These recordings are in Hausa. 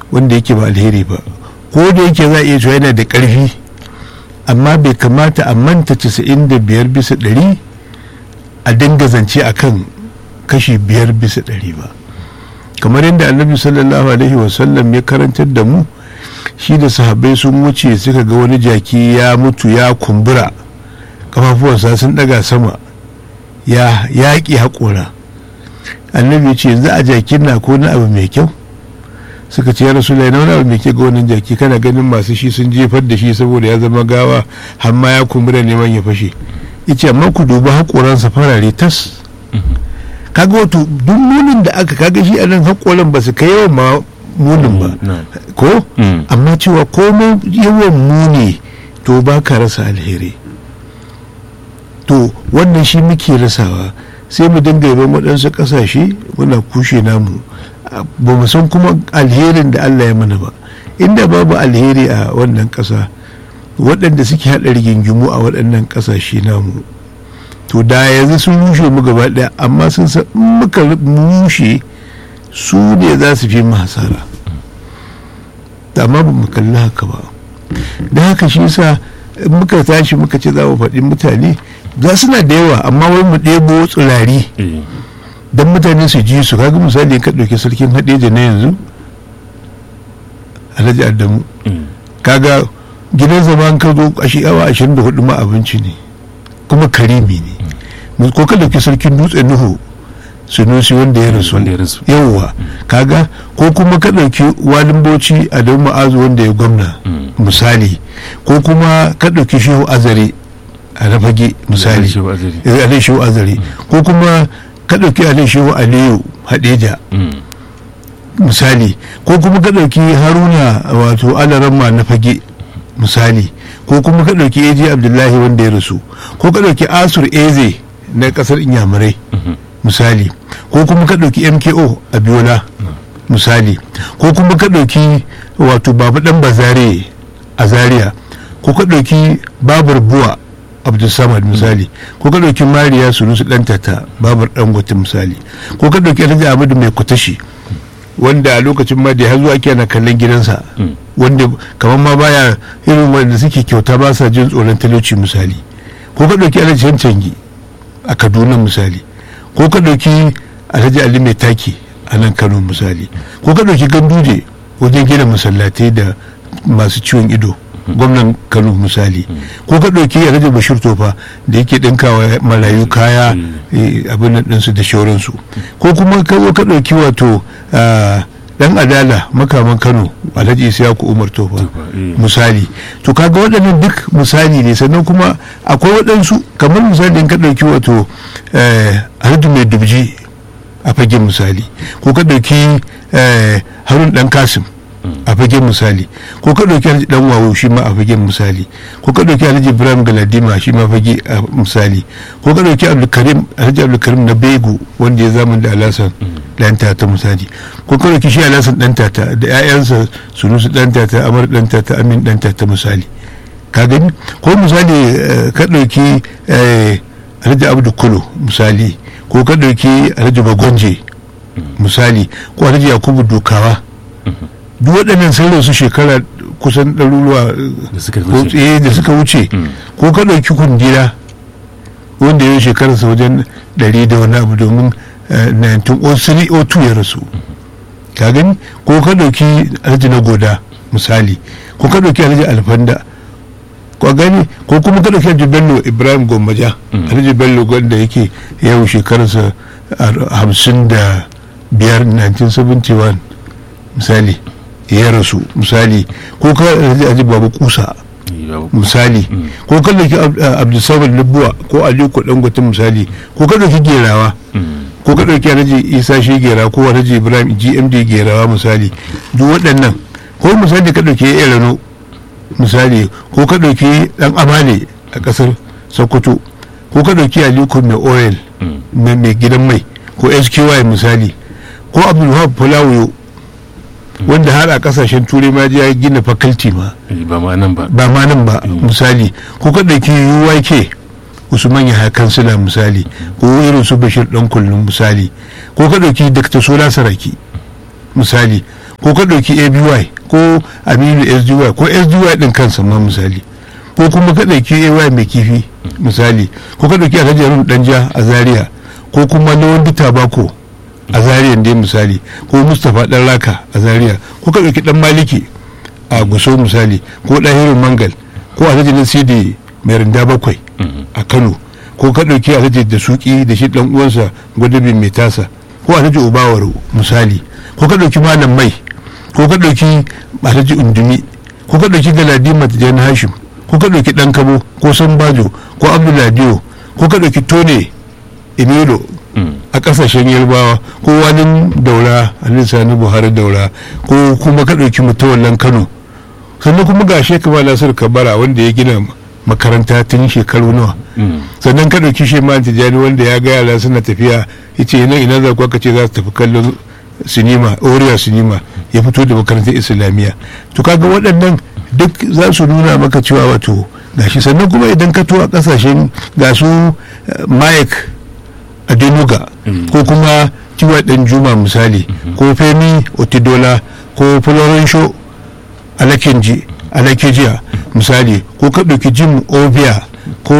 wanda yake ba alheri ba ko da yake za a iya cewa yana da ƙarfi amma bai kamata a manta 95 bisa ɗari a dinga zance a kan kashi biyar bisa ɗari ba kamar yadda annabi sallallahu alaihi wasallam ya karantar da mu shi da sahabbai sun wuce suka ga wani jaki ya mutu ya kumbura kafafuwansa sun ɗaga sama ya yaƙi haƙora annabi ce yanzu a jakin na ko na abu mai kyau suka ce ya rasu na wani abu mai kyau ga wannan jaki kana ganin masu shi sun jefar da shi saboda ya zama gawa hamma ya kumbura neman ya fashe yace amma ku dubi haƙoransa farare tas kaga wato duk munin da aka kaga shi anan haƙoran ba su kai yawan ma munin ba ko amma cewa komai yawan muni to ba ka rasa alheri to wannan shi muke rasawa sai mu dinga yaban waɗansu ƙasashe muna kushe namu ba mu san kuma alherin da Allah ya mana ba inda babu alheri a wannan ƙasa waɗanda suke haɗa rigingimu a waɗannan ƙasashe namu to da yanzu sun rushe mu gaba ɗaya amma sun san muka rushe su ne za su fi mu hasara amma ba mu kalli haka ba da haka shi yasa muka tashi muka ce za mu faɗi mutane za suna da yawa amma wai mu ɗebo tsirari don mutane su ji su kaga misali ka ɗauki sarkin haɗeja na yanzu alhaji adamu kaga gidan zaman ka zo a awa ashirin da hudu ma abinci ne kuma karimi ne ko ka ɗauki sarkin dutse nuhu sunusi wanda ya rasu yawwa kaga ko kuma ka ɗauki walin bauchi a don ma'azu wanda ya gwamna misali ko kuma ka ɗauki shehu azare a na fage misali alai shehu azare ko kuma ka ɗauki alai shehu aliyu hadeja misali ko kuma ka ɗauki haruna wato alaramma na fage misali ko kuma ka ɗauki eji abdullahi wanda ya rasu ko ka ɗauki asur eze na ƙasar inyamurai misali ko kuma ka ɗauki mko a biola misali ko kuma ka ɗauki wato babu ɗan bazare a zaria ko ka ɗauki babar buwa abdulsamad misali ko ka ɗauki mariya sunusu ɗantata babar dangote misali ko ka ɗauki alhaji ahmadu mai kutashi wanda a lokacin ma da har zuwa ake na kallon gidansa wanda kamar ma baya irin wanda suke kyauta ba sa jin tsoron talauci misali ko ka ɗauki alhaji cancangi a kaduna misali ko ka ɗauki alhaji ali mai taki a nan kano misali ko ka ɗauki ganduje wajen gina masallatai da masu ciwon ido gwamnan kano misali ko ka ɗauki alhaji bashir tofa da yake ɗinkawa marayu kaya abin nan ɗinsu da shauransu ko kuma ka zo ka ɗauki wato dan adala makaman kano alhaji isiyaku umar tofa misali to kaga waɗannan duk misali ne sannan kuma akwai waɗansu kamar misali ka ɗauki wato alhaji mai dubji a fagen misali ko ka ɗauki harun ɗan kasim a fagen misali ko ka ɗauki alhaji dan wawo shi ma a fagen misali ko ka ɗauki alhaji ibrahim galadima shi ma fage a misali ko ka ɗauki abdulkarim alhaji abdulkarim na begu wanda ya zama da alasan dan tata misali ko ka ɗauki shi alasan dan tata da ƴaƴansa sunusu dan tata amar dan tata amin dan tata misali ka gani ko misali ka ɗauki alhaji abdu kulo misali ko ka ɗauki alhaji bagonje misali ko alhaji yakubu dukawa duk waɗannan sun rasu shekara kusan ɗaruruwa da suka wuce ko ka ɗauki kundila wanda ya yi shekararsa wajen ɗari da wani abu domin 1903 ya rasu ka gani ko ka ɗauki alhaji na goda misali ko ka ɗauki alhaji alfanda ko gani ko kuma ka ɗauki alhaji bello ibrahim gomaja alhaji bello wanda yake yau shekararsa hamsin da biyar 1971 misali ya rasu misali ko ka alhaji babu kusa misali ko ka dauki abdulsamad lubuwa ko aliko dangote misali ko ka dauki gerawa ko ka dauki alhaji isa shi gera ko alhaji ibrahim gmd gerawa misali duk waɗannan ko misali ka dauki elano misali ko ka dauki dan amale a ƙasar sokoto ko ka dauki aliko mai oil mai gidan mai ko sky misali ko abdulwahab fulawiyo wanda har a kasashen turai ma ya gina faculty ma ba ma nan ba ba ma nan ba misali ko ka ɗauki UYK usman ya kansila misali ko irin su bashir dan kullum misali ko ka ɗauki dr sola saraki misali ko ka ɗauki aby ko aminu sdy ko sdy ɗin kansa ma misali ko kuma ka ɗauki ay mai kifi misali ko ka ɗauki alhaji yarun danja a zaria ko kuma lawan tabako a zaria dai misali ko mustapha ɗan raka a zaria ko ka ɗauki ɗan maliki a guso misali ko ɗahirin mangal ko alhaji nasidi mai rinda bakwai a kano ko ka ɗauki alhaji da suki da shi ɗan uwansa gwadabin mai tasa ko alhaji ubawar misali ko ka ɗauki malam mai ko ka ɗauki alhaji undumi ko ka ɗauki galadima tijan hashim ko ka ɗauki ɗan kabo ko sambajo ko abduladiyo ko ka ɗauki tone emelo a ƙasashen yarbawa ko wani daura alhaji sani buhari daura ko kuma ka ɗauki mutawallan kano sannan kuma ga shekaba nasir kabara wanda ya gina makaranta tun shekaru nawa sannan ka ɗauki shi ma tijjani wanda ya ga yara suna tafiya ya ce nan ina za ku aka ce za su tafi kallon sinima oriya sinima ya fito da makarantar islamiyya to kaga waɗannan duk za su nuna maka cewa wato gashi sannan kuma idan ka to a ƙasashen ga su mike adenuga ko kuma kiwa ɗan juma misali ko femi otidola ko florencio alakenji alakejiya misali ko ka ɗauki jim obia ko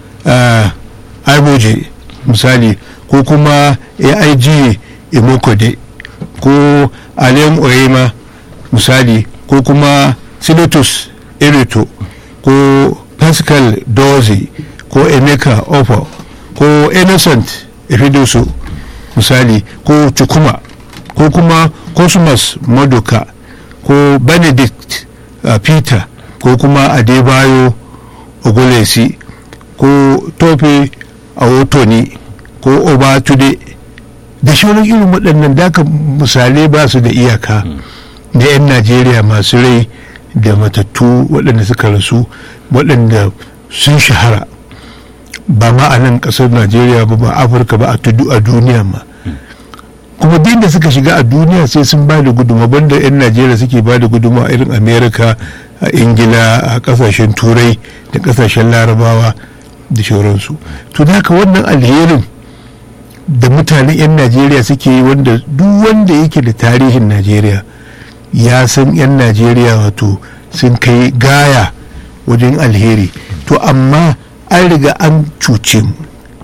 iboje misali ko kuma aig imokode ko alem oyema misali ko kuma silotus erito ko pascal doze ko emeka ofo ko innocent efidoso misali ko chukuma ko kuma cosmos madoka ko benedict uh, peter ko kuma adebayo ogolesi ko tope awotoni ko obatude da shauran irin waɗannan daka misalai ba su da iyaka da 'yan najeriya masu rai da matattu waɗanda suka rasu waɗanda sun shahara ba ma a nan ƙasar najeriya ba ba afirka ba a tudu a duniya ma kuma duk da suka shiga a duniya sai sun ba da guduma banda 'yan najeriya suke ba da guduma a irin amerika a ingila a kasashen turai da kasashen larabawa da shauransu to da haka wannan alherin da mutanen 'yan najeriya suke yi wanda duk wanda yake da tarihin najeriya ya san 'yan najeriya wato sun kai gaya wajen alheri to amma an riga an cuce mu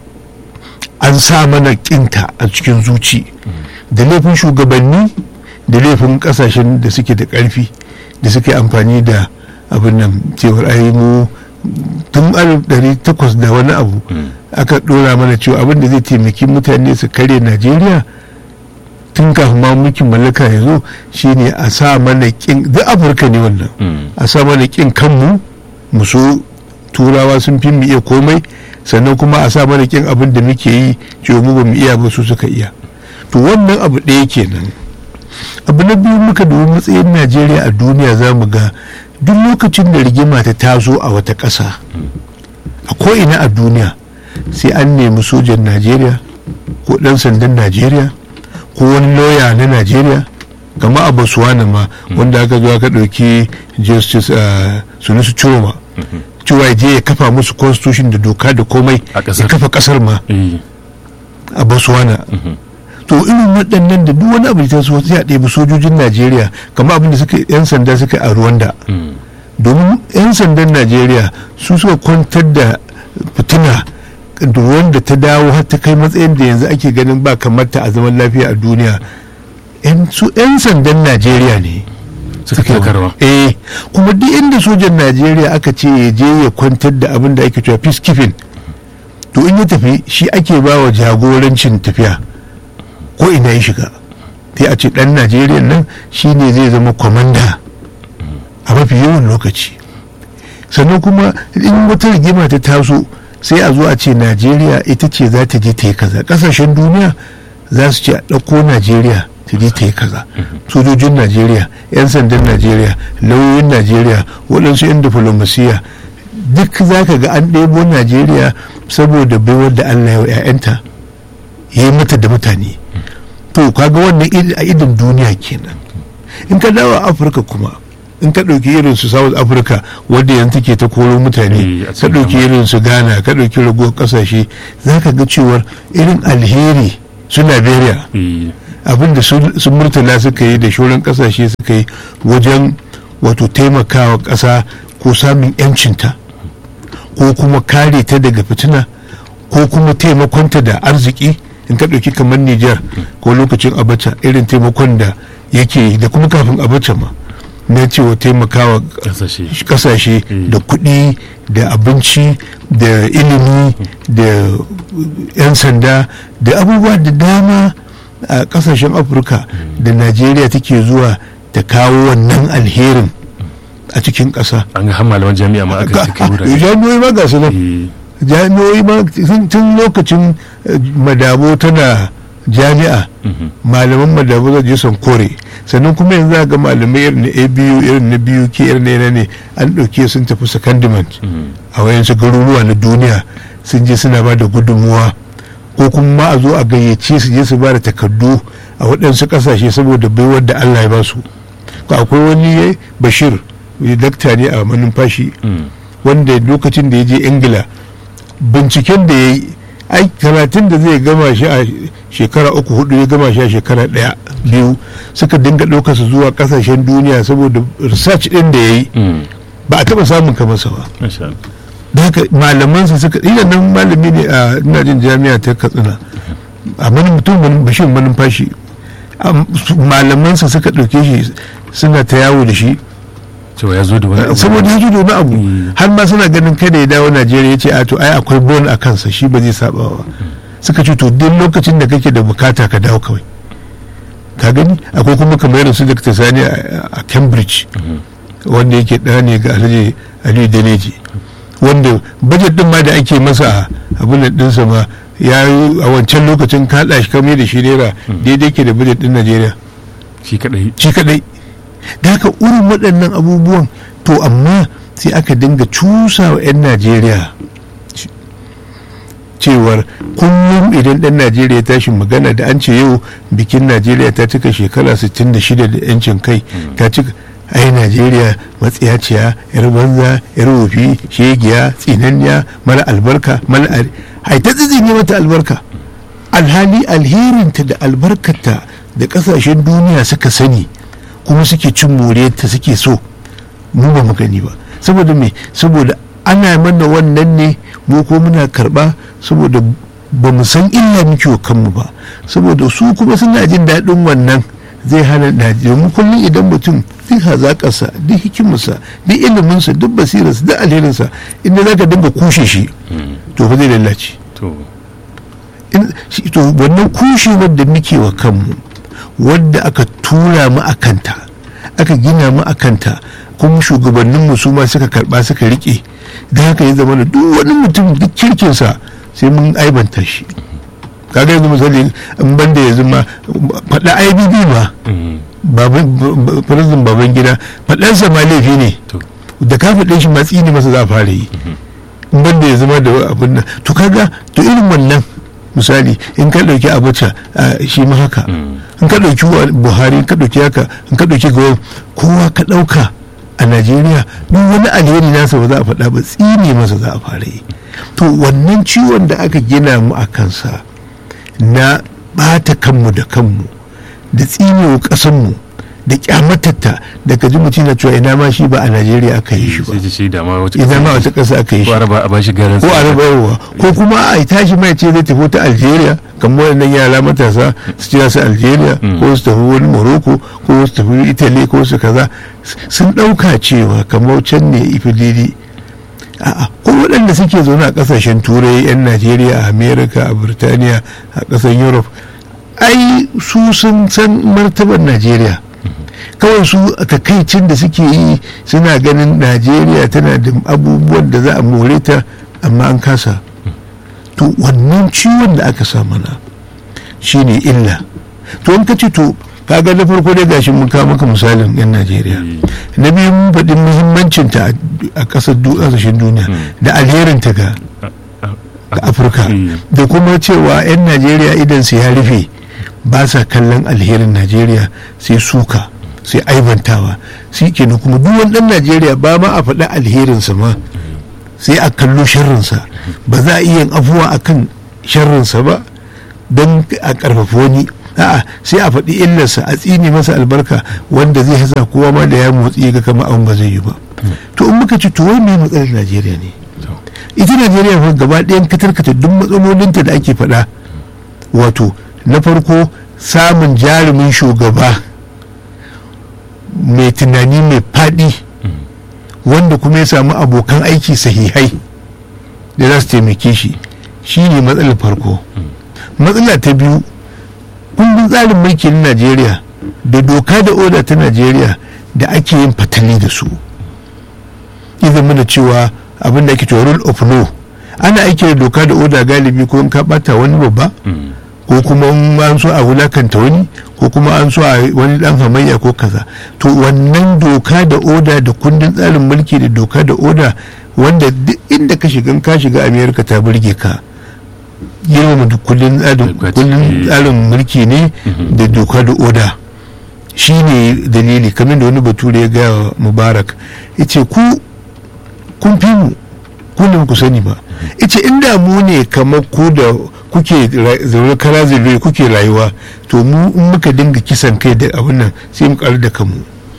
an sa mana kinta a cikin zuci da laifin shugabanni da laifin kasashen da suke da karfi da suke amfani da abin nan cewar ayi mu tun alif takwas da wani abu aka dora mana cewa abin da zai taimaki mutane su kare najeriya tun kafin ma mulkin mallaka ya zo shine a sa mana kin duk afirka ne wannan a sa mana kin kanmu mu so turawa sun fi mu iya komai sannan kuma a sa mana kin abin da muke yi cewa mu ba mu iya ba su suka iya to wannan abu ɗaya kenan abu na biyu muka dubi matsayin najeriya a duniya za mu ga duk lokacin da rigima ta taso a wata ƙasa a ko'ina a duniya sai an nemi sojan najeriya ko ɗan sandan najeriya ko wani lauya na najeriya kama a botswana ma wanda aka zo aka ɗauki justice sunusu choma cewa je ya kafa musu constitution da doka da komai ya kafa ƙasar ma a botswana to irin waɗannan da duk wani abu da so sai a ɗebi sojojin najeriya kamar abin da suka yan sanda suka a rwanda domin yan sandan najeriya su suka kwantar da fitina da wanda ta dawo har ta kai matsayin da yanzu ake ganin ba kamar ta a zaman lafiya a duniya su yan sandan najeriya ne suka karwa eh kuma duk inda sojan najeriya aka ce ya je ya kwantar da abin da ake cewa peacekeeping to in ya tafi shi ake ba wa jagorancin tafiya ko ina ya shiga sai a ce dan najeriya nan shine zai zama kwamanda a mafi yawan lokaci sannan kuma in wata rigima ta taso sai a zo a ce najeriya ita ce za ta je ta yi kaza kasashen duniya za su ce a ɗauko najeriya ta je ta yi kaza sojojin najeriya 'yan sandan najeriya lauyoyin najeriya waɗansu 'yan diflomasiya duk za ka ga an ɗebo najeriya saboda baiwar da allah ya wa 'ya'yanta ya yi mata da mutane to kaga wannan a idin duniya kenan in ka dawo afirka kuma in ka ɗauki irin su south africa wadda yanzu take ta koro mutane ka ɗauki irin su ghana ka ɗauki ragowar ƙasashe za ka ga cewar irin alheri su liberia abin da sun murtala suka yi da shauran kasashe suka yi wajen wato taimakawa ƙasa ko samun 'yancinta ko kuma kare ta daga fitina ko kuma taimakonta da arziki in ka ɗauki kamar Nijar ko lokacin abacha irin taimakon da yake da kuma kafin abacha ma na cewa taimakawa kasashe da kuɗi da abinci da ilimi da 'yan sanda da abubuwa da dama a kasashen afirka da najeriya take zuwa ta kawo wannan alherin a cikin ƙasa an ga malaman jami'a ma aka cikin wurare jami'oi ma ga su nan jami'oi ma tun lokacin madabo tana jami'a malaman madabo zai je son kore sannan kuma yanzu ga malamai irin na abu irin na biyu ke irin na ne an ɗauke sun tafi secondment a wayansu garuruwa na duniya sun je suna ba da gudunmuwa ko kuma ma a zo a gayyace su je su ba da takardu a waɗansu ƙasashe saboda baiwar da allah ya ba su akwai wani bashir dakta ne a manumfashi wanda lokacin da ya je ingila binciken da ya yi ai karatun da zai gama shi a shekara uku hudu ya gama shi a shekara daya biyu suka dinga ɗaukarsa zuwa kasashen duniya saboda research ɗin da ya yi ba a taɓa samun kamarsa ba da haka malamansa suka ina nan malami ne a ina jin jami'a ta katsina a mani mutum bashin manumfashi malamansa suka ɗauke shi suna ta yawo da shi cewa ya zo da wani abu saboda ya zo da wani abu har ma suna ganin kada ya dawo najeriya ya ce a to ai akwai bon a kansa shi ba zai saba ba suka ce to duk lokacin da kake da bukata ka dawo kawai ka gani akwai kuma kamar irin su da sani a cambridge wanda yake ɗaya ne ga alhaji aliyu daneji wanda bajet din ma da ake masa abin da ɗinsa ma ya yi a wancan lokacin kaɗa shi kamar da shi naira daidai ke da bajet din najeriya shi kadai shi kadai da haka irin waɗannan abubuwan to amma sai aka dinga cusa wa 'yan najeriya cewar kullum idan ɗan najeriya ya tashi magana da an ce yau bikin najeriya ta cika shekara 66 da 'yancin kai ta cika ai najeriya matsiyaciya yar banza yar wofi shegiya tsinanniya mara albarka mara ai ta ne mata albarka alhali alherinta da albarkata da kasashen duniya suka sani kuma suke cin moriyarta suke so mu ba mu gani ba saboda me saboda ana mana wannan ne mu ko muna karba saboda ba mu san illa muke wa kanmu ba saboda su kuma suna jin daɗin wannan zai hana najeriya kullum idan mutum duk hazaƙarsa duk hikimarsa duk iliminsa duk basirarsa duk alherinsa inda za ka dinga kushe shi to fa zai lallace to wannan kushewar da muke wa kanmu wadda aka tura mu a kanta aka gina mu a kanta kuma shugabanninmu su ma suka karba suka rike da haka ya zama da duk wani mutum duk kirkinsa sai mun aibanta shi kaga yanzu misali in banda yanzu ma faɗa ibb ma firizin baban gida faɗansa ma laifi ne da ka faɗe shi matsi ne masa za a fara yi in banda ya zama da abin nan to kaga to irin wannan misali in ka ɗauki abacha shi ma haka in ka ɗauki buhari in ka ɗauki haka in ka ɗauki gawa kowa ka ɗauka a najeriya duk wani alheri nasa ba za a faɗa ba tsine masa za a fara yi to wannan ciwon da aka gina mu a kansa na ɓata kanmu da kanmu da tsinewa ƙasanmu da kyamatatta da ka ji mutum na cewa ina ma shi ba a najeriya aka yi shi ba ina ma wata ƙasa aka yi shi ko araba a bashi garin ko araba yawa ko kuma a tashi mai ce zai tafi ta algeria kamar wannan yara matasa su ce su algeria ko su tafi wani morocco ko su tafi italy ko su kaza sun ɗauka cewa kamar can ne ifilili a'a ko waɗanda suke zaune a ƙasashen turai 'yan najeriya a america a birtaniya a ƙasar europe ai su sun san martabar najeriya kawai su takaicin da suke yi suna ganin najeriya tana da abubuwan da za a more ta amma an kasa to wannan ciwon da aka sa mana shine illa to in ka ce to kaga na farko dai gashi mun kawo maka misalin yan najeriya na biyu mun faɗi muhimmancin ta a ƙasar ƙasashen duniya da alherin ta ga afirka da kuma cewa yan najeriya idan su ya rufe ba sa kallon alherin najeriya sai suka sai aibantawa shi kenan kuma duk wani dan najeriya ba ma a faɗi alherinsa ma sai a kallo sharrinsa ba za a iya afuwa a kan sharrinsa ba don a ƙarfafa wani a'a sai a faɗi illarsa a tsini masa albarka wanda zai hasa kowa ma da ya motsi ga kama abin ba zai yi ba to in muka ci to wai me matsalar najeriya ne ita najeriya fa gaba ɗayan katarkata duk matsalolinta da ake faɗa wato na farko samun jarumin shugaba mai tunani mai faɗi wanda kuma ya samu abokan aiki sahihai da za su taimake shi shi ne matsalar farko matsala ta biyu kundin tsarin mulki na najeriya da doka da oda ta najeriya da ake yin fatali da su ya zama da cewa abin da ake cewa rule of law ana aiki da doka da oda galibi ko in ka bata wani babba ko kuma an so a wulakanta wani ko kuma an so a wani dan hamayya ko kaza to wannan doka da oda da kundin tsarin mulki da doka da oda wanda duk inda ka shiga ka shiga amerika ta burge ka girmama kundin tsarin mulki ne da doka da oda shi ne dalili kamar da wani bature ya gaya mubarak ya ce ku kun fi mu ku ku sani ba ya ce inda mu ne kamar ku da kuke zaune kara zirre kuke rayuwa to mu in muka dinga kisan kai da abin nan sai mu karu da kanmu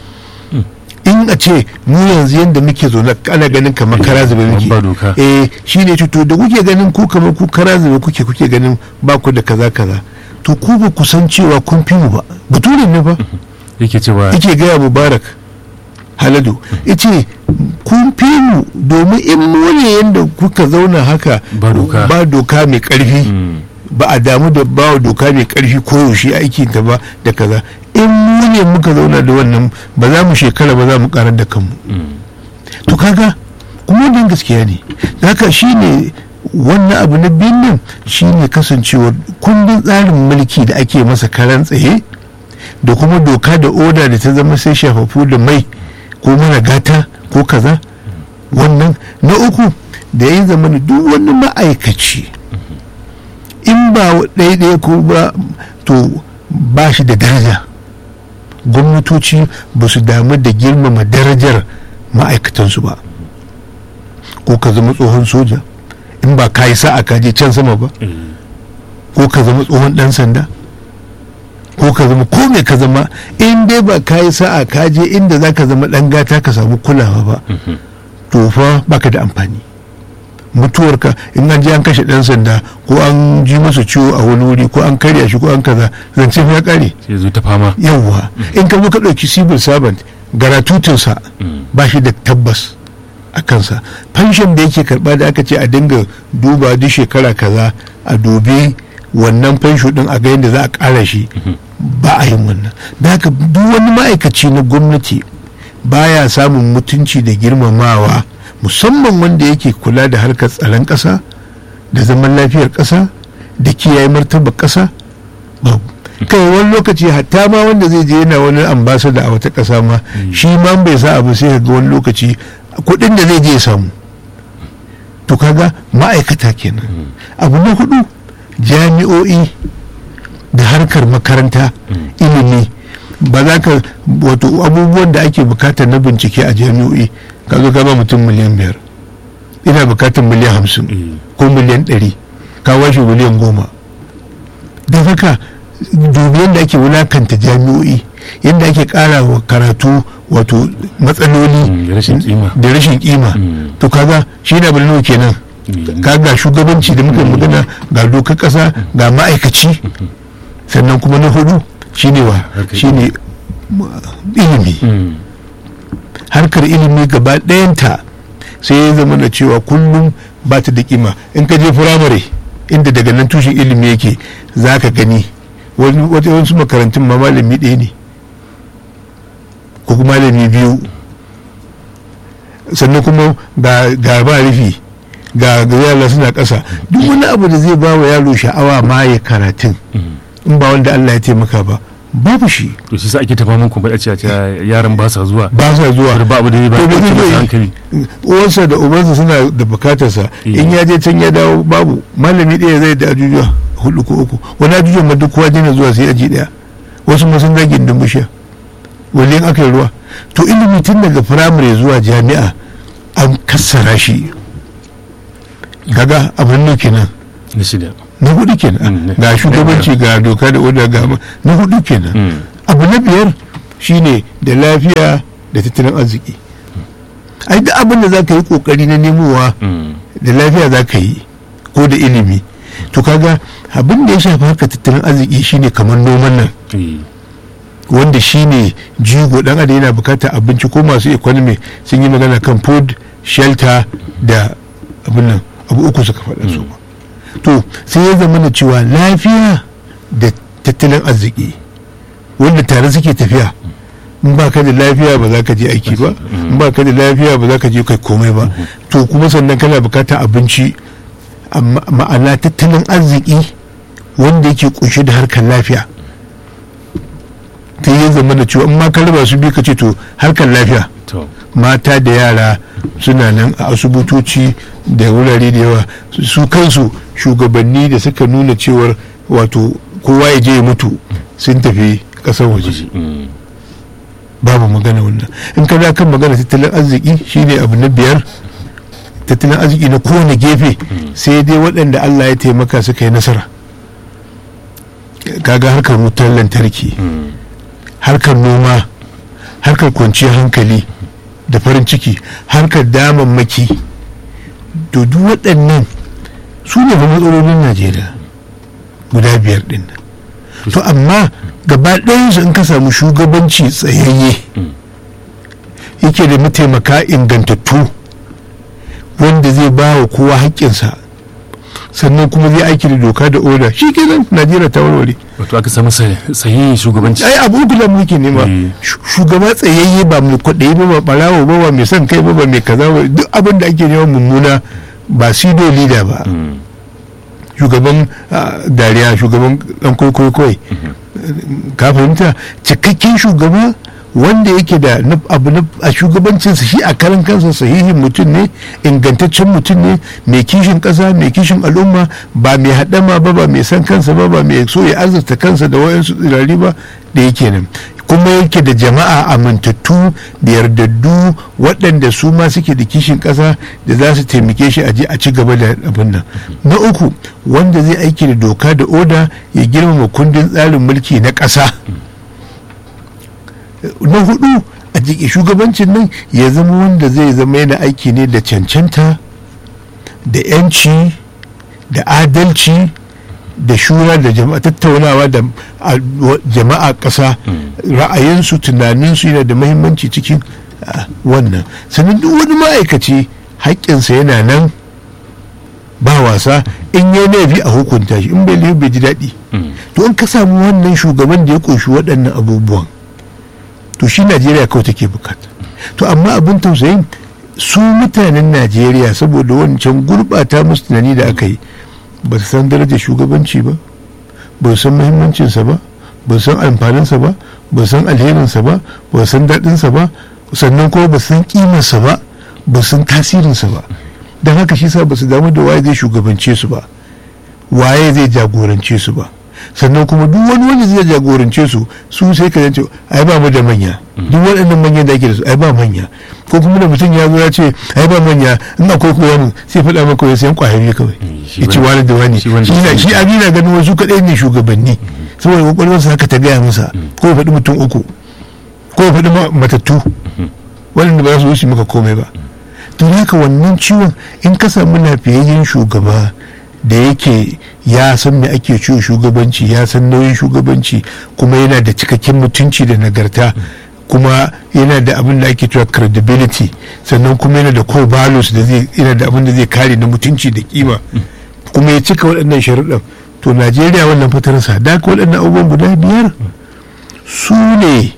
in a ce mu yanzu yadda muke zaune ana ganin kamar kara zube muke eh shine to da kuke ganin ku kamar ku kara zube kuke kuke ganin ba ku da kaza kaza to ku ba ku san cewa kun fi mu ba bature ne ba yake cewa yake gaya mubarak haladu yace kun fi mu domin in mu ne yadda kuka zauna haka ba doka mai karfi ba a damu da ba doka mai karfi koyaushe aikin ta ba da kaza in mu ne muka zauna da wannan ba za mu shekara ba za mu karar da kanmu to kaga kuma wannan gaskiya ne haka shine wannan abu na biyun nan shine kasancewar kundin tsarin mulki da ake masa karan tsaye da kuma doka da oda da ta zama sai shafafu da mai ko mana gata ko kaza wannan na uku da ya zama duk wani ma'aikaci in ba ɗaya ko ba to ba shi da daraja gwamnatoci ba su damu da girmama darajar ma'aikatansu ba ko ka zama tsohon soja in ba ka yi sa'a ka je can sama ba ko ka zama tsohon ɗan sanda ko ka zama ko me ka zama in dai ba ka yi sa'a ka je inda za ka zama ɗan gata ka samu kulawa ba to fa baka da amfani mutuwarka in an je an kashe ɗan sanda ko an ji masa ciwo a wani wuri ko an karya shi ko an kaza zance ya kare sai zo ta fama yawwa in ka zo ka ɗauki civil servant garatutinsa ba shi da tabbas a kansa pension da yake karba da aka ce a dinga duba duk shekara kaza a dubi wannan fensho din a ga yadda za a ƙara shi ba a yin wannan da haka duk wani ma'aikaci na gwamnati baya samun mutunci da girmamawa musamman wanda yake kula da harkar tsaron ƙasa da zaman lafiyar ƙasa da kiyaye martaba ƙasa babu kai wani lokaci hatta ma wanda zai je yana wani ambasada a wata ƙasa ma shi ma bai sa abu sai ga wani lokaci kuɗin da zai je ya samu to kaga ma'aikata kenan abu na hudu jami'o'i da harkar makaranta ilimi ba za ka wato abubuwan da ake bukata na bincike a jami'o'i ka zo ba mutum miliyan biyar ina bukatar miliyan hamsin ko miliyan ɗari ka washe miliyan goma don haka dubi yadda ake wulakanta jami'o'i yadda ake kara wa karatu wato matsaloli da rashin kima to kaga shi na birnin kenan ka ga shugabanci da muka magana ga dokar kasa ga ma'aikaci sannan kuma na hudu shine wa shine ilimi harkar ilimi gaba ɗayanta sai ya zama da cewa kullum ba ta da kima in ka je firamare inda daga nan tushen ilimi yake za ka gani wasu makarantun ma malami ɗaya ne ko kuma malami biyu sannan kuma ga ba rufi ga yara suna ƙasa duk wani abu da zai ba wa yaro sha'awa ma ya karatun in ba wanda Allah ya taimaka ba babu shi to shi sa ake tafa mun kuma ce yaran ba sa zuwa ba sa zuwa ba abu da ba to ba ke zai hankali uwansa da ubansa suna da bukatarsa in ya je can ya dawo babu malami ɗaya zai da ajujuwa hudu ko uku wani ajujuwan ma duk kowa jina zuwa sai aji ɗaya wasu ma sun zagin da mushiya wani aka yi ruwa to ilimi tun daga firamare zuwa jami'a an kassara shi kaga abin nuke nan na shida na hudu kenan Mm, ga na shugabanci ga doka da oda ga ma- na hudu kenan Mm. abu na biyar shine da lafiya da tattalin arziki ai duk abin da za ka yi kokari na nemowa Mm. da lafiya za ka yi ko da ilimi to kaga abin da ya shafi harkar tattalin arziki shine kamar noman nan Eh. wanda shine jigo dan adam yana bukatar abinci ko masu economy sun yi magana kan food shelter da abin nan abu uku suka faɗa su to sai ya zama na cewa lafiya da tattalin arziki wanda tare suke tafiya in ba ka da lafiya ba za ka je aiki ba in ba ka da lafiya ba za ka je kai komai ba to kuma sannan kana bukatar abinci amma ma'ana tattalin arziki wanda yake kunshe da harkar lafiya ta yi zama da cewa in ma ka raba su biyu ka ce to harkar lafiya to mata da yara suna nan a asibitoci da wurare da yawa su- su kansu shugabanni da suka nuna cewar wato kowa ya je ya mutu sun tafi ƙasar waje Mm. babu magana wannan in ka za kan magana tattalin arziki shine abu na biyar tattalin arziki na kowane gefe sai dai waɗanda allah ya taimaka suka yi nasara kaga harkar wutar lantarki Mm. harkar noma harkar kwanciyar hankali da farin ciki harkar damammaki to duk waɗannan su ne fa matsalolin najeriya guda biyar ɗin nan to amma gaba ɗayansu in ka samu shugabanci tsayayye yake da mataimaka ingantattu wanda zai ba wa kowa haƙƙinsa sannan kuma zai aiki da doka da oda shi kenan najeriya ta warware wato aka samu sa- sahihin shugabanci ai abu uku da muke nema Mm. Shu- shugaba tsayayye ba mai kwaɗayi ba ba ɓarawo ba ba mai son kai ba ba mai kaza ba duk abin da ake nema mummuna ba sido leader ba Mm. shugaban ah, dariya shugaban dan kwaikwayo kawai ka fahimta cikakken shugaba wanda yake da na- abu na a shugabancinsa shi a karan kansa sahihin mutum ne ingantaccen mutum ne mai kishin ƙasa mai kishin al'umma ba mai haɗama ba ba mai san kansa ba ba mai so ya azurta kansa da wayansu tsirari ba da yake nan kuma yake da jama'a amintattu da yardaddu waɗanda su ma suke da kishin ƙasa da za su taimake shi a je a ci gaba da abin nan na uku wanda zai aiki da doka da oda ya girmama kundin tsarin mulki na ƙasa na hudu a jiki shugabancin nan ya zama wanda zai zama yana aiki ne da cancanta da yanci da adalci da shura da jama'a tattaunawa da a- wa- jama'a ƙasa ra'ayinsu tunaninsu yana da mahimmanci cikin ah, wannan sannan duk wani ma'aikaci haƙƙinsa yana nan ba wasa in ya laifi a hukunta shi in bai laifi bai ji daɗi Mm. to in ka samu wannan shugaban da ya ƙunshi waɗannan abubuwan to shi najeriya kawai take bukata to amma abin tausayin su mutanen najeriya saboda wancan gurɓata musu tunani da aka yi ba su san darajar shugabanci ba ba su san muhimmancinsa ba ba su san amfaninsa ba ba su san alherinsa ba ba su san daɗinsa ba sannan kuma ba su san ƙimarsa ba ba su san tasirinsa ba don haka shi sa ba su damu da waye zai shugabance su ba waye zai jagorance su ba sannan kuma duk wani wanda zai jagorance su su sai ka zance ai ba mu da manya duk waɗannan manyan da ake da su ai ba manya ko kuma da mutum ya zo ya ce ai ba manya in akwai ko wani sai faɗa maka ya sayan ƙwayoyi kawai shi ya ce wani- wani da wani shi wani shi da na wani. shi abi na ganin wasu kaɗai ne shugabanni saboda kwakwalwarsa haka ta gaya masa ko ya faɗi mutum uku ko ya faɗi ma- matattu waɗanda ba za su wuce maka komai ba don haka wannan ciwon in ka samu lafiyayyen shugaba da yake ya san me ake ciwo shugabanci ya san nauyin shugabanci kuma yana da cikakken mutunci da nagarta kuma yana da abin da ake cewa credibility sannan kuma yana da core values da zai yana da abin da zai kare na mutunci da kima kuma ya cika waɗannan sharuɗan to najeriya wannan fatarsa da haka waɗannan abubuwan guda biyar su ne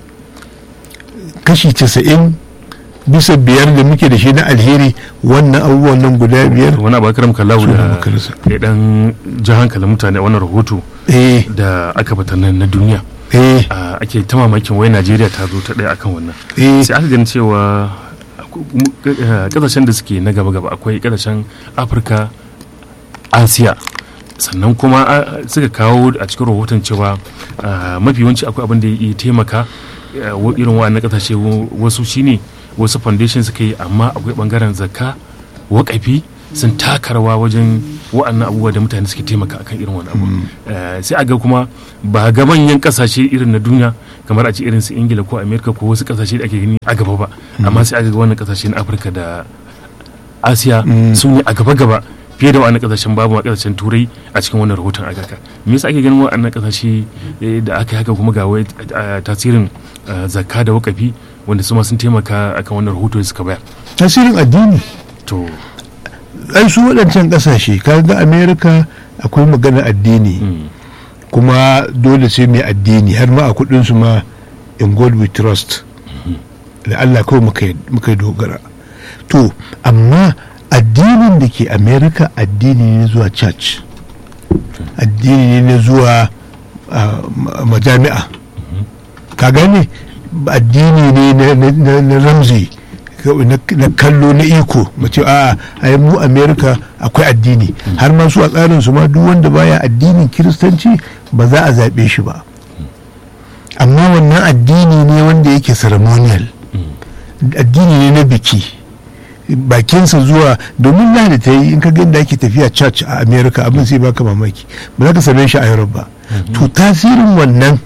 kashi casa'in bisa biyar da muke da shi na alheri wannan abubuwan nan guda biyar wani abu akaram kallahu Su ne da makarasa. ya dan ji hankalin mutane a wannan rahoto eh da aka fitar nan na duniya eh a, ake ta mamakin wai najeriya ta zo ta ɗaya akan wannan eh sai aka gani cewa mu- eh, kasashen da suke na gaba-gaba akwai kasashen afirka asiya sannan kuma ah, suka kawo a cikin rahoton cewa ah, mafi yawanci akwai abin da ya taimaka eh, wa- irin wa'annan kasashe wa- wasu shine wasu foundation suka yi amma akwai bangaren zakka wakafi sun taka rawa wajen wa'annan abubuwa da mutane suke taimaka akan irin wani abu Eh, sai a ga kuma ba ga manyan kasashe irin na duniya kamar a ce irin su ingila ko amerika ko wasu kasashe da ake gani a gaba ba amma sai a ga wannan kasashe na afirka da asiya su ne a gaba gaba fiye da wa'annan kasashen babu ma kasashen turai a cikin wannan rahoton a gaka me yasa ake ganin wa'annan kasashe eh, da aka yi haka kuma ga wai eh, tasirin eh, zakka da wakafi wanda su ma sun taimaka akan wannan rahoto da suka bayar tasirin addini to ai su waɗancan ƙasashe kaga amerika akwai magana addini mm, kuma dole sai mai addini har ma a kudinsu ma in god we trust da allah kawai muka yi- muka yi dogara to amma addinin da ke america addini ne zuwa church addini ne zuwa ah, ma- majami'a ka gane addini ne na- na- na na ramzi kawai na na kallo na iko mace a a mu america akwai addini har ma su a tsarin su ma duk wanda baya addinin kiristanci ba za a zaɓe shi ba amma wannan addini ne wanda yake ceremonial addini ne na biki bakinsa zuwa domin lahadi ta yi in ka ga yadda ake tafiya church a america abin sai baka mamaki ba za ka same shi a europe ba to tasirin wannan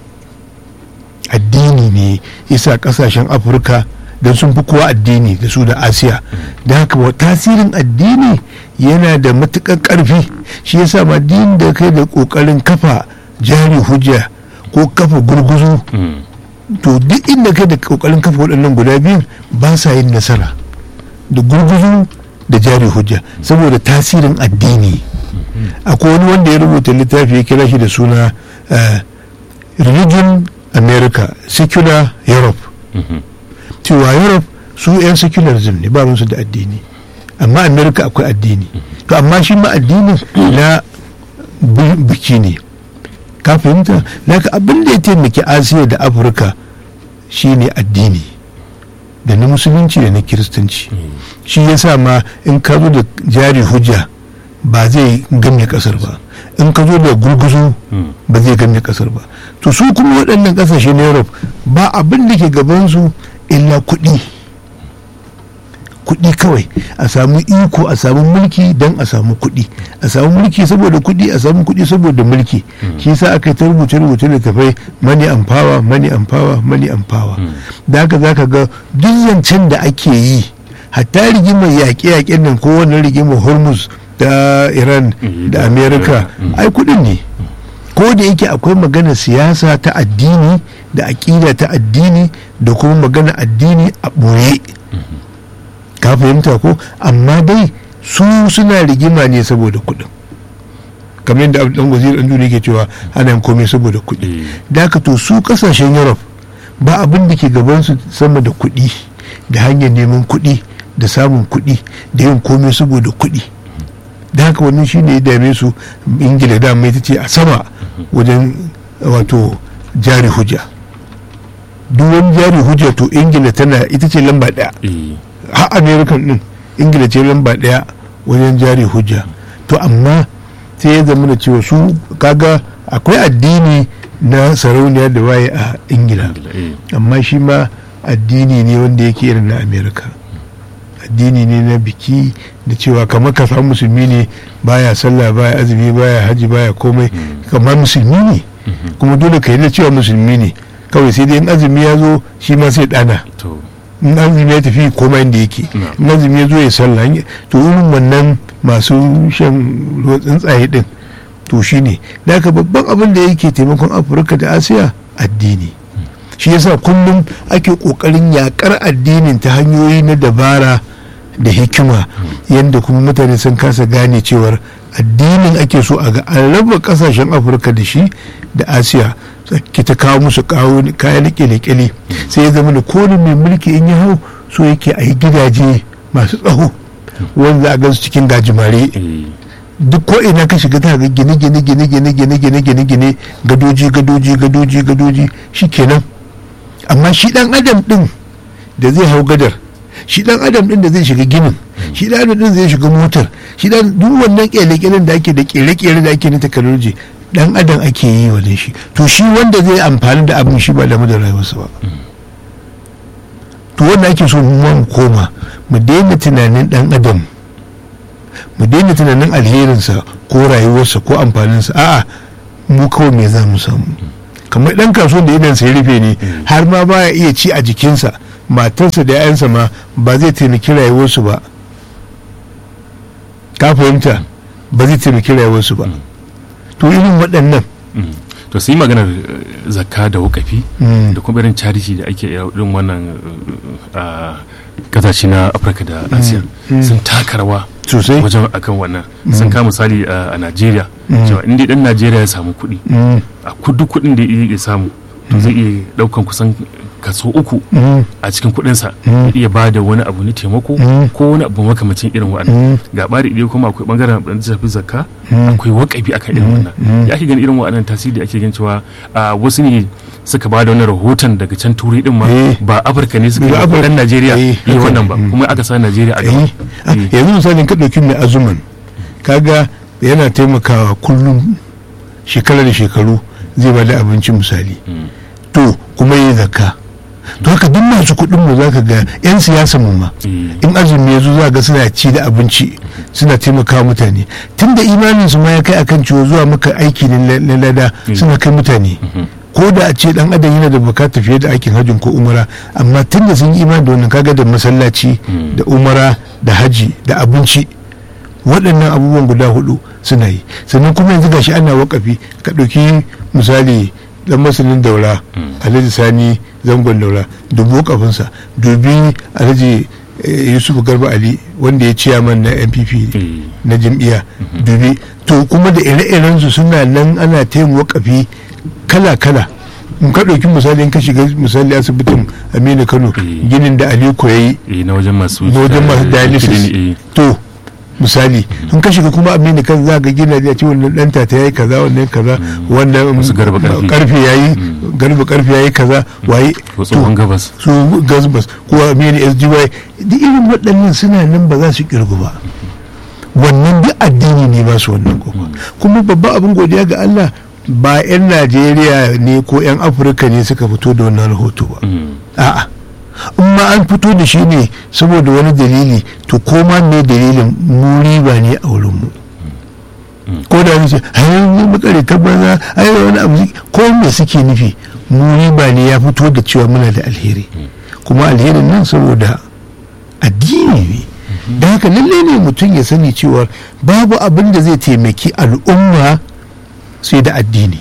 addini ne yasa kasashen afirka don sun fi kowa addini da su da asiya da haka wa tasirin addini yana da matuƙar ƙarfi shi yasa ma din da kai da ƙoƙarin kafa jari hujja ko kafa gurguzu mm, to duk inda kai da ƙoƙarin kafa waɗannan guda biyun ba sa yin nasara da gurguzu da jari hujja saboda tasirin addini akwai wani wanda ya rubuta littafi ya kira shi da suna eh, religion america secular europe mhm, cewa europe su 'yan secularism ne ba su da addini amma america akwai addini to amma shi ma addinin na bi- biki ne ka fahimta laka abin da ya taimaki asiya da afirka shine addini da na musulunci da na kiristanci shi ya sa ma in ka zo da jari hujja ba zai ganye kasar ba in ka zo da gurguzu mm, ba zai ganye kasar ba to su kuma waɗannan ƙasashe na europe ba abin da ke gabansu illa kuɗi kuɗi kawai a samu iko a samu mulki don a samu kuɗi a samu mulki saboda kuɗi a samu kuɗi saboda mulki shi sa aka yi ta rubuce rubuce da tafai mani amfawa mani amfawa mani amfawa da haka za ka ga duk zancen da ake yi hatta rigimar yaƙe-yaƙen nan ko wannan rigimar hormuz ta iran Mm, da da amerika Amerika, mm. ai kuɗin ne ko da yake akwai magana siyasa ta addini da aƙida ta addini da kuma magana addini a ɓoye ka fahimta ko amma dai su suna rigima ne saboda kuɗin kamar yadda abu dan wazir ɗan duniya ke cewa ana yin komai saboda kuɗi eh, da haka to su ƙasashen europe ba abin da ke gabansu sama da kuɗi da hanyar neman kuɗi da samun kuɗi da yin komai saboda kuɗi da haka wannan shi ne ya dame su ingila dama ita ce a sama wajen wato jari hujja duk wani jari hujja to ingila tana ita ce lamba ɗaya eh, har american din ingila ce lamba ɗaya wajen jari hujja to amma sai ya zama da cewa su kaga akwai addini na sarauniya da waye a ingila Ingila, eh, amma shi ma addini ne wanda yake irin na amerika addini ne na biki da cewa kamar ka samu musulmi ne baya sallah baya azumi baya haji baya komai kamar musulmi ne kuma dole ka yi da cewa musulmi ne kawai sai dai in azumi ya zo shi ma sai dana to in azumi ya tafi koma inda yake Na. in azumi ya zo ya sallah in- to irin wannan masu shan ruwan tsuntsaye din to shi ne da haka babban abin da yake taimakon afirka da asiya addini shi yasa kullum ake kokarin yakar addinin ta hanyoyi na dabara da hikima yadda kuma mutane sun kasa gane cewar addinin ake so a ga an raba kasashen afirka da shi da asiya ki ta kawo musu kawo kayan kyale-kyale sai ya zama da kone mai mulki in ya hau so yake a yi gidaje masu tsaho wanda a gansu cikin gajimare eh, duk ko ina ka shiga ta ga gine gine gine gine gine gine gine gine gadoji gadoji gadoji gadoji shikenan amma shi dan adam din da zai hau gadar shi dan adam din da zai shiga ginin shi dan adam din zai shiga motar shi dan duk wannan kyale-kyalen da ake da kere-kere da ake na technology dan adam ake yi wa shi to shi wanda zai amfani da abin shi ba da da rayuwarsa ba to wanda ake so mu ma mu koma mu daina tunanin dan adam mu daina tunanin alherinsa ko rayuwarsa ko amfaninsa a'a mu kawai me za mu samu kamar dan kasuwan da idan sai rufe ne har ma baya iya ci a jikinsa matarsa da 'ya'yansa ma ba zai taimaki rayuwarsu ba ka fahimta ba zai taimaki rayuwarsu ba to irin waɗannan to sun yi maganar zakka da wakafi da kuma irin charity da ake irin wannan kasashe na afirka da asiya sun taka rawa sosai wajen akan wannan sun kama misali a najeriya cewa inda dan najeriya ya samu kuɗi a kudu kuɗin da ya samu to zai iya ɗaukan kusan kaso uku a cikin kuɗinsa ya iya ba da wani abu na taimako ko wani abu makamacin irin wa'annan ga bari idan kuma akwai bangaren da shafi zakka akwai wakafi akan irin wannan ya ake gani irin wa'annan tasiri ake gan cewa wasu ne suka ba da wani rahoton daga can turai din ma ba afirka ne suka yi dan najeriya yi wannan ba kuma aka sa najeriya a gaba yanzu misalin ka ɗauki mai azuman kaga yana taimakawa kullum shekara da shekaru zai ba da abinci misali to kuma yi zakka to haka duk masu kuɗin mu zaka ga yan siyasa mu ma in azumi ya zo za ga suna ci da abinci suna taimakawa mutane tunda imanin su ma ya kai akan ciwo zuwa maka aiki na lada suna kai mutane ko da a ce dan adam yana da bukata fiye da aikin hajjin ko umara amma tunda sun yi imani da wannan kaga da masallaci da umara da haji da abinci waɗannan abubuwan guda hudu suna yi sannan kuma yanzu gashi ana wakafi ka ɗauki misali dan masanin daura alhaji sani zangon daura dubu kafinsa dubi alhaji yusuf garba ali wanda ya ciyaman na npp na jam'iyya dubi to kuma da ire-iren su suna nan ana taimu wakafi kala-kala in ka ɗauki misali in ka shiga misali asibitin aminu kano ginin da aliko ya yi na wajen masu dialysis to misali in ka shiga kuma amini kan za ga gina da ce wannan danta ta yayi kaza wannan kaza wannan karfe yayi garba karfe yayi kaza waye tsohon gabas su gabas ko amini SGY duk irin waɗannan suna nan ba za su kirgu ba wannan duk addini ne ba su wannan kuma kuma babban abin godiya ga Allah ba 'yan Najeriya ne ko 'yan Afirka ne suka fito da wannan rahoto ba a'a in ma an fito da shi ne saboda wani dalili to ko ma me dalilin mu riba ne a wurin mu ko da wani ce ayi ne makare ta banza ayi wani abu ko me suke nufi mu riba ne ya fito da cewa muna da alheri kuma alherin nan saboda addini ne da haka lalle ne mutum ya sani cewa babu abin da zai taimaki al'umma sai da addini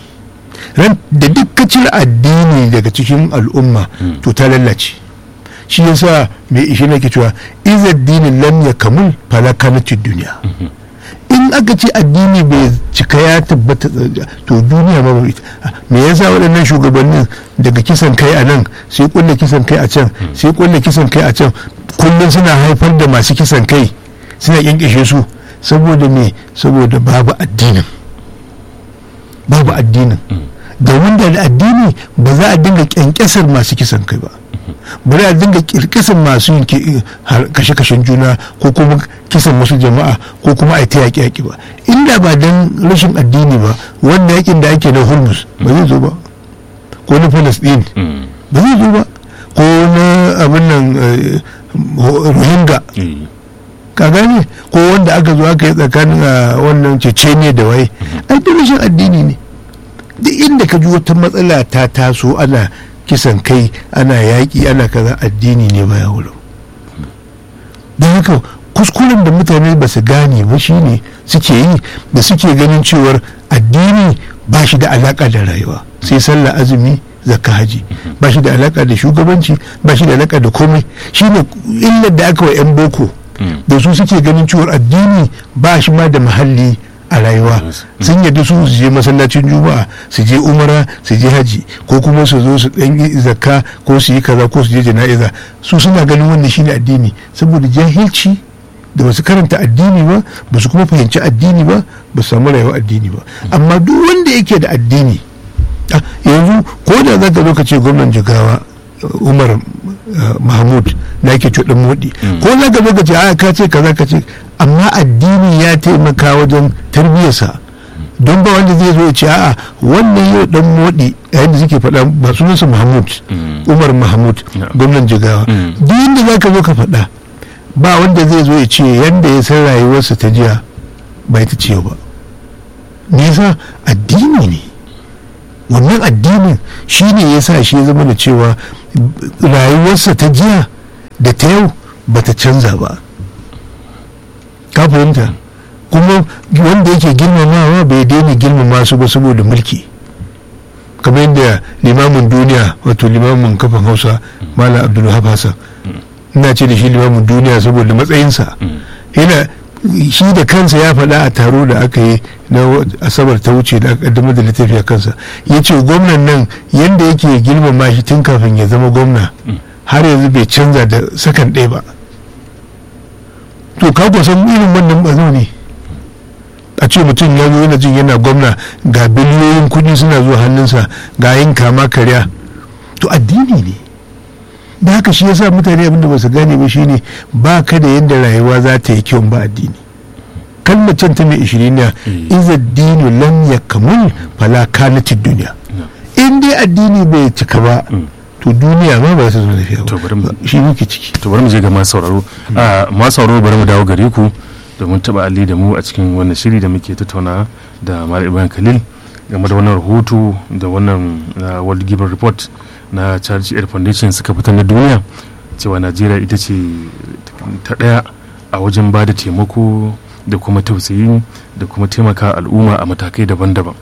da duk cire addini daga cikin al'umma to ta lallace shi yasa mai ishi nake cewa iza dinin lam ya kamul falakanacin duniya in aka ce addini bai cika ya tabbata to duniya ba me yasa waɗannan shugabannin daga kisan kai a nan sai kulle kisan kai a can sai kulle kisan kai a can kullum suna haifar da masu kisan kai suna kyankishe su saboda me saboda babu addinin babu addinin domin da addini ba za a dinga kyankyasar masu kisan kai ba bari a dinga kirkisan masu yin kashe-kashen juna ko kuma kisan wasu jama'a ko kuma a ta yaƙi-yaƙi ba inda ba don rashin addini ba wanda yakin da ake na hormuz ba zai zo ba ko na palestine ba zai zo ba ko na abin nan rohingya ka gane ko wanda aka zo aka yi tsakanin wannan ceceniya da waye ai da rashin addini ne duk inda ka ji wata matsala ta taso ana kisan kai ana yaƙi ana kaza addini ne baya wurin don haka kuskuren da mutane ba su gane ba shine suke yi da suke ganin cewar addini ba shi da alaƙa da rayuwa sai sallah azumi zakka haji ba shi da alaƙa da shugabanci ba shi da alaƙa da komai shine illar da aka wa 'yan boko da su suke ganin cewar addini ba shi ma da muhalli a rayuwa sun yadda su su je masallacin juma'a su je umara su je haji ko kuma su zo su dan yi zakka ko su yi kaza ko su je jana'iza su suna ganin wannan shine addini saboda jahilci da basu karanta addini ba ba su kuma fahimci addini ba ba su samu rayuwar addini ba amma duk wanda yake da addini yanzu ko da za ka zo ka ce gwamnan jigawa umar mahmud na yake cuɗin moɗi ko za ka zo ka ce a ka ce kaza ka ce amma addini ya taimaka wajen tarbiyyarsa don ba wanda zai zo ya ce a'a wannan yau dan moɗi yayin da suke faɗa ba sunansa mahmud umar mahmud gwamnan jigawa duk inda za ka zo ka faɗa ba wanda zai zo ya ce yanda ya san rayuwarsa ta jiya ba ita ce ba nisa addini ne wannan addinin shi ne ya sa shi ya zama da cewa rayuwarsa ta jiya da ta yau ba ta canza ba ka fahimta kuma wanda yake girmamawa bai daina girmama su ba saboda mulki kamar yadda limamin duniya wato limamin kafin hausa mala abdulwahab hassan ina ce da shi limamin duniya saboda matsayinsa yana shi da kansa ya faɗa a taro da aka yi na asabar ta wuce da aka kaddamar da littafi a kansa ya ce gwamnan nan yadda yake girmama shi tun kafin ya zama gwamna har yanzu bai canza da sakan ɗaya ba to ka kusan irin wannan bazo ne a ce mutum ya zo yana jin yana gwamna ga biliyoyin kuɗi suna zuwa hannunsa ga yin kama karya to addini ne da haka shi yasa mutane abinda ba su gane ba shine ba ka da yadda rayuwa za ta yi kyau ba addini kalmar can ta mai ishirin na iza dinu lam yakamul fala kanatid duniya in dai addini bai cika ba to duniya ma ba za ta zo lafiya ba shi muke ciki to bari mu je ga masu sauraro a masu sauraro bari mu dawo gare ku domin taba alli da mu a cikin wannan shiri da muke tattauna da Malam Ibrahim Khalil game da wannan rahoto da wannan World Giver Report na Charity Aid Foundation suka fitar na duniya cewa Najeriya ita ce ta daya a wajen ba da taimako da kuma tausayi da kuma taimaka al'umma a matakai daban-daban.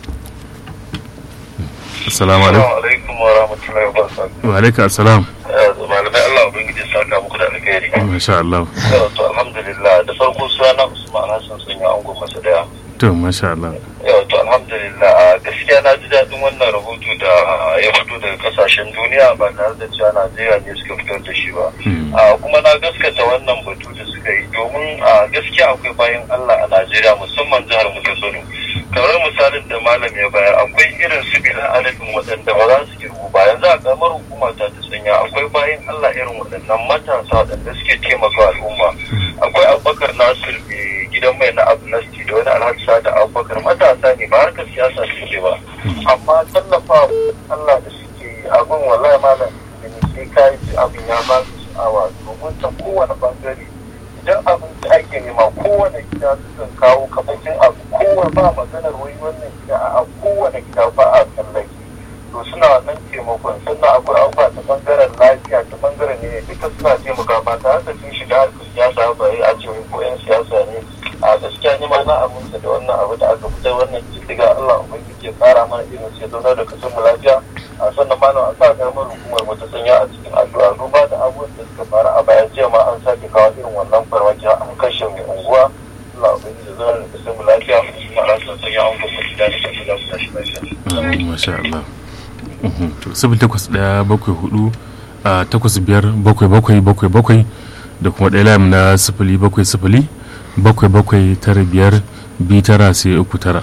Assalamu alaikum wa rahmatullahi wa barakatuh. Wa alaikum assalam. Malamai Allah ubangiji saka muku da alkhairi. Masha Allah. To alhamdulillah da farko suna Usman Hassan sun yi angon masa daya. To masha Allah. Yau to alhamdulillah gaskiya na ji daɗin wannan rahoto da ya fito daga kasashen duniya ba tare da cewa Najeriya ne suka fitar da shi ba. Kuma na gaskata wannan batu da suka yi domin gaskiya akwai bayan Allah a Najeriya musamman jihar mu ta Kano. kamar misalin da malam ya bayar akwai irin su bila adadin waɗanda ba za su kirgu ba yanzu a kamar hukuma ta ta sanya akwai bayan Allah irin waɗannan matasa waɗanda suke taimaka al'umma akwai abubakar nasir gidan mai na amnesty da wani alhaji sada abubakar matasa ne ba harkar siyasa suke ba amma tallafa Allah da suke yi abin wallahi malam sai ka yi abin ya ba su sha'awa domin ta kowane bangare idan abinci ake nema kowane gida sukan kawo kamakin abu kowane ba maganar wai wannan gida a kowane gida ba a tsallake to suna nan taimakon sannan akwai abubuwa ta bangaren lafiya ta bangaren ne duka suna taimaka ba tare da sun shiga harkar siyasa ba a ce wai ko 'yan siyasa ne a gaskiya ni ma na aminta da wannan abu da aka fitar wannan kiddiga Allah ubangiji ya kara mana irin sai zaunar da kasar mu lafiya a sannan malam a sa karamar hukumar wata sanya a cikin addu'a duba da abubuwan da suka faru a baya jiya ma an sake kawo irin wannan farmaki an kashe mai unguwa Allah ubangiji ya zaunar da kasar mu lafiya kuma Allah sun sanya an kuma gida da kasar da mu tashi lafiya. Masha Allah. To sifil takwas ɗaya bakwai hudu a takwas biyar bakwai bakwai bakwai bakwai da kuma ɗaya layam na sifili bakwai sifili bakwai bakwai tara biyar biyu tara sai uku tara.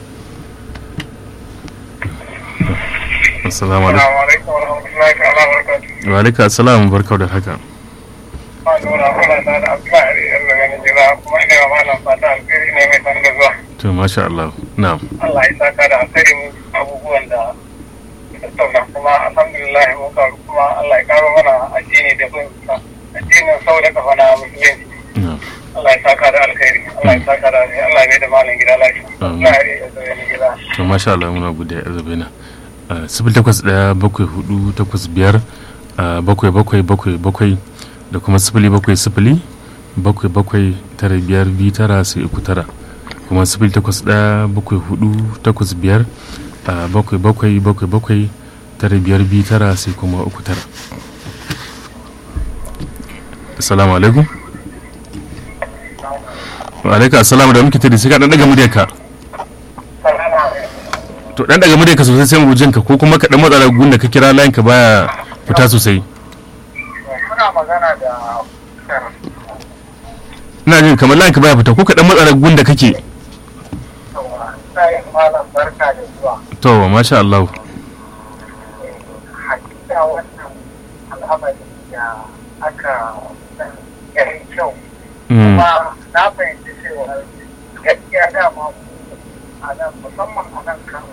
Assalamu alaikum. Wa alaikum assalam barkau da haka. To masha Allah. Na'am. Allah ya saka da alkhairin abubuwan da tattauna kuma alhamdulillah mun karu kuma Allah ya karo mana addini da bin addinin sau da kafa na musulunci. Allah ya saka da alkhairi Allah ya saka da Allah ya da malam gida lafiya. Allah ya da gida. To masha Allah muna gode ya zabena. Sifil takwas ɗaya bakwai hudu takwas biyar bakwai bakwai bakwai bakwai da kuma sifili bakwai sifili bakwai bakwai tara biyar biyu tara sai uku tara kuma sifili takwas ɗaya bakwai hudu takwas biyar bakwai bakwai bakwai bakwai tara biyar biyu tara sai kuma uku tara assalamu alaikum wa alaikum assalamu da muke tare sai ka dan daga muryarka to dan daga muryarka sosai sai mu jinka ko kuma ka dan matsa gun da ka kira layin ka baya fita sosai Muna magana da ina jin kamar layin ka baya fita ko ka dan matsa gun da kake sai malam barka da zuwa. to masha Allah Hakika wannan al'amari da aka yi kyau. Kuma na fahimci cewa gaskiya dama a nan musamman a nan kan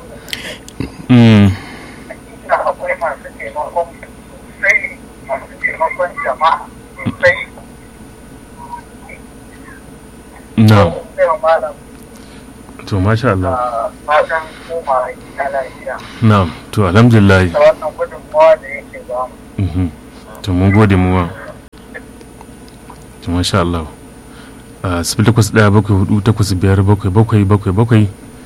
hakika akwai masu taimakon sosai masu taimakon jama'a sosai Na'am. Sai wa malam to masha Allah a fatan koma gida lafiya. na'am to alhamdulillah Da wannan gudunmawa da yake ba mu. Mhm. to mun gode mu ma to masha Allah a sifili takwas ɗaya bakwai hudu takwas biyar bakwai bakwai bakwai bakwai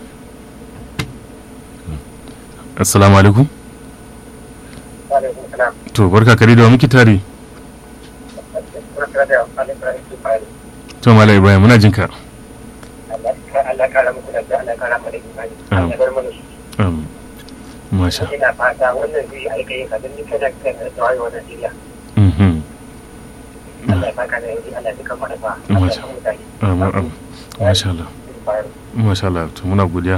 assalamu alaikum Alaikum salam. to barka kare da wa muke tare Barka da Alaikum Salam. to mala ibrahim muna jin ka Allah kara muku da Allah kara mu da imani. Amin. Allah bar mana su. Um, masha Ina fata wannan zai aika yin kadin duka da kan da wayo Najeriya. Mhm. Allah ya saka da yanzu Allah ya duka mana ba. Allah Masha. ya mutane. Um, um, masha Allah masha Allah to muna godiya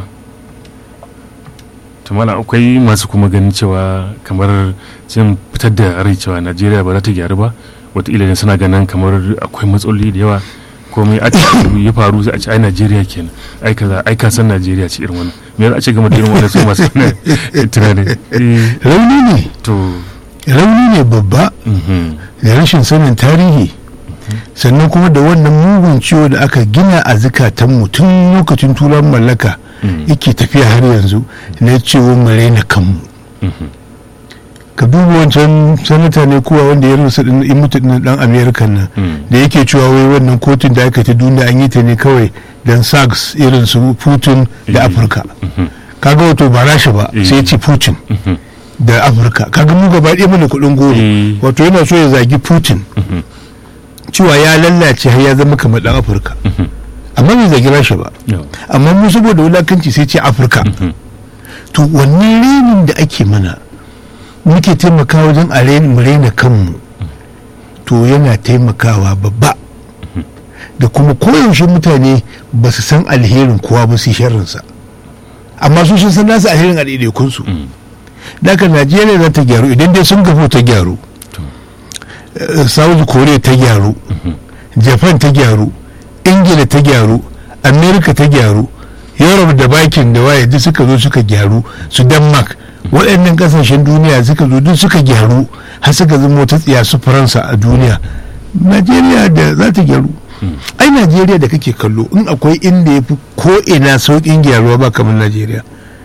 to mala akwai masu kuma ganin cewa kamar sun fitar da rai cewa najeriya ba za ta gyaru ba wataƙila ne suna ganin kamar akwai matsaloli da yawa komai a cikin ya faru sai a ce ai najeriya kenan ai kaza ai ka san najeriya ce irin wannan me za a ce game da irin wannan su masu tunani Eh, rauni ne to rauni ne babba mhm, da rashin sanin tarihi sannan kuma da wannan mugun ciwo da aka gina a zukatanmu tun lokacin turan mallaka mhm, yake tafiya har yanzu na cewa mu raina kanmu mhm, ka duba wancan sanata ne kowa wanda ya rusa din in mutu din dan amerika nan mhm. da yake cewa wai wannan kotun da aka ta duniya an yi ta ne kawai dan sags irin su putin da Eh. afirka Mhm, kaga wato ba rasha ba Eh. sai ya ce putin mhm, da afirka kaga mu gaba ɗaya mana kuɗin goro Eh. wato yana so ya zagi putin mhm, cewa ya lallace har ya zama kamar dan afirka mhm. amma bai zagi rasha ba Yau. amma mu saboda wulakanci sai ce afirka Mhm. to wannan renin da ake mana muke taimakawa wajen a rain- mu raina kanmu to yana taimakawa babba da kuma koyaushe mutane ba su san alherin kowa ba su yi sharrinsa amma su sun san nasu alherin a ɗaiɗaikunsu Mm. daga najeriya za ta gyaru idan dai sun gafo ta gyaru To. Eh, south korea ta gyaru japan ta gyaru ingila ta gyaru america ta gyaru europe da bakin da waye duk suka zo suka gyaru su denmark waɗannan ƙasashen duniya suka zo duk suka gyaru har suka zama wata tsiya su faransa a duniya najeriya da za ta gyaru ai najeriya da kake kallo in akwai inda ya fi ko ina sauƙin gyaruwa ba kamar najeriya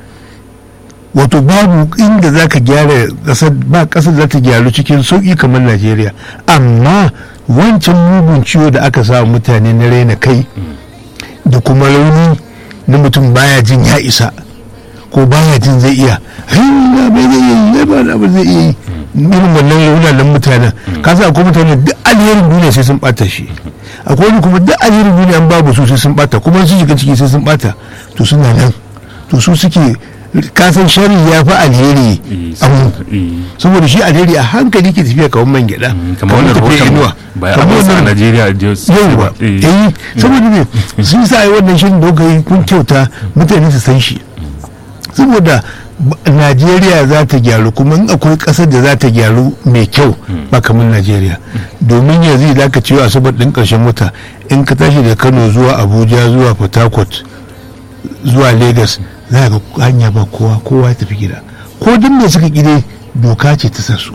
wato babu inda za ka gyara ƙasar ba ƙasar za ta gyaru cikin sauƙi kamar najeriya amma wancan mugun ciwo da aka sa mutane na raina kai da kuma rauni na mutum baya jin ya isa ko baya jin zai iya hanyar bai zai iya yi ba da abu zai iya yi irin wannan raunanan mutanen ka sa akwai mutane duk alherin duniya sai sun bata shi akwai wani kuma duk alherin duniya an babu su sai sun bata kuma su shiga ciki sai sun bata to suna nan to su suke kasan shari ya fi alheri Eh, a mu eh. saboda shi alheri a hankali ke tafiya kamar man gyada kamar wannan tafiya rahoton inuwa ba a kamar wasu a wannan- Najeriya da su yauwa eh, eh saboda ne sun sa yi wannan shirin da kuka yi kun kyauta mutane su san shi saboda ba- najeriya za ta gyaru kuma in akwai kasar da za ta gyaru mai kyau ba kamar najeriya domin yanzu za ka ciwo asabar ɗin ƙarshen wata in ka tashi da kano zuwa abuja zuwa port harcourt zuwa lagos za ga hanya ba kowa kowa ya tafi gida ko duk da suka gide doka ce ta sa su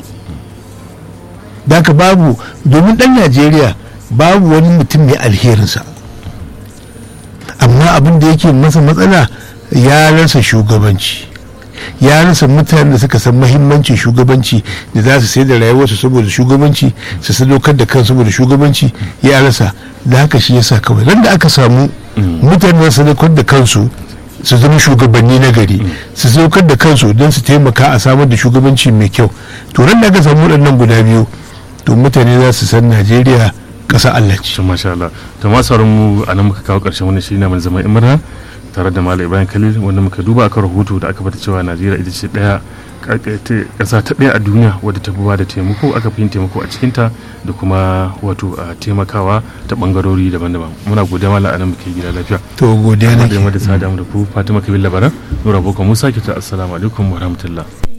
da ka babu domin ɗan najeriya babu wani mutum mai alherinsa amma abin da yake masa matsala ya rasa shugabanci ya rasa mutanen da suka san mahimmancin shugabanci da za su sai da rayuwarsu saboda shugabanci su sadaukar da kan saboda shugabanci ya rasa da haka shi yasa kawai ran da aka samu mutanen da sadaukar da kansu su zama shugabanni na gari su sadaukar da kansu don su taimaka a samar da shugabanci mai kyau to ran da aka samu waɗannan guda biyu to mutane za su san najeriya ƙasa allah ce to masha Allah to ma sauran mu a nan muka kawo ƙarshen wani shiri na mai zama imra tare da Malam Ibrahim Khalil wanda muka duba akan rahoto da aka fata cewa Najeriya ita ce daya ƙasa ta ɗaya a duniya wadda ta fi ba da taimako aka fi yin taimako a cikinta da kuma wato a taimakawa ta ɓangarori daban-daban muna godiya mala a nan muke gida lafiya to godiya da nake yamma da sada mu da ku Fatima Kabil Labaran Nura Boko Musa ke ta assalamu alaikum wa rahmatullah